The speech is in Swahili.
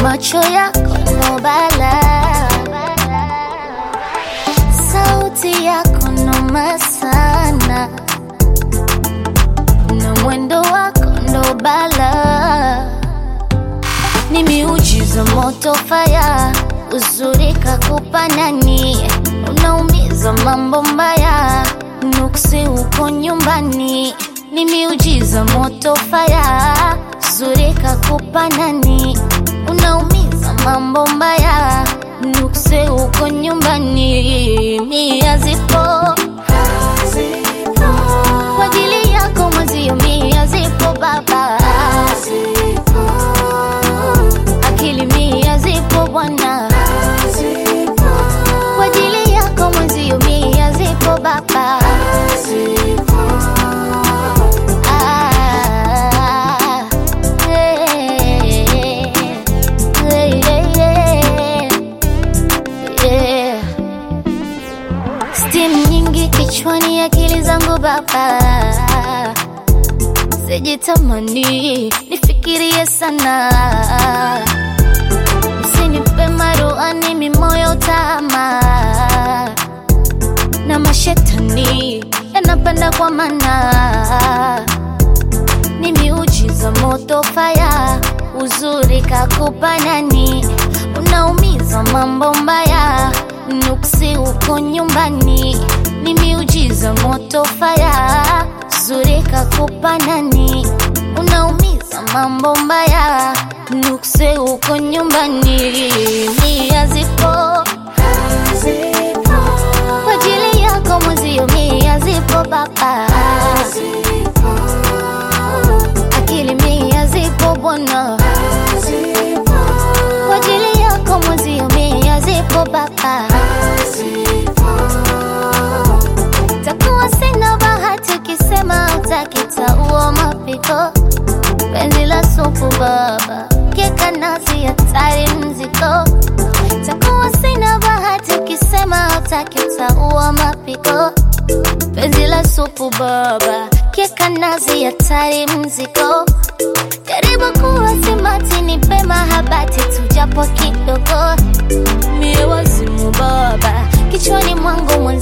macho yako ndo balaa, sauti yako noma sana, na mwendo wako ndo balaa, ni miujiza moto faya, uzuri kakupa nani, unaumiza mambo mbaya, nuksi uko nyumbani, ni miujiza moto faya, uzuri kakupa nani, unaumiza mambo mbaya, nuksi uko nyumbani, mia zipo kwa ajili yako mwezio, mia zipo baba, akili mia zipo bwana, kwa ajili yako mwezio, mia zipo baba. Ah, eh, eh, eh, eh. Steam nyingi kichwani, akili zangu baba, sijitamani nifikirie sana, usinipe maruani mimoyo tama na mashetani yanapanda kwa mana, ni miujiza moto faya, uzuri kakupa nani, unaumiza mambo mbaya, nuksi uko nyumbani, ni miujiza moto faya, uzuri kakupa nani, unaumiza mambo mbaya, nuksi uko nyumbani, mia zipo kwa ajili yako mwezio, mia zipo baba, akili mia zipo bwana, kwa ajili yako mwezio, mia zipo baba. Takuwa sina bahati ukisema utakitaua mapiko, penzi la supu baba, keka nazi hatari mziko takuwa sina bahati ukisema utakitaua mapiko, penzi la supu baba, keka nazi hatari mziko, jaribu kuwa simati, nipe mahabati tujapo kidogo, mie wazimu baba, kichwani mwangu mwenzi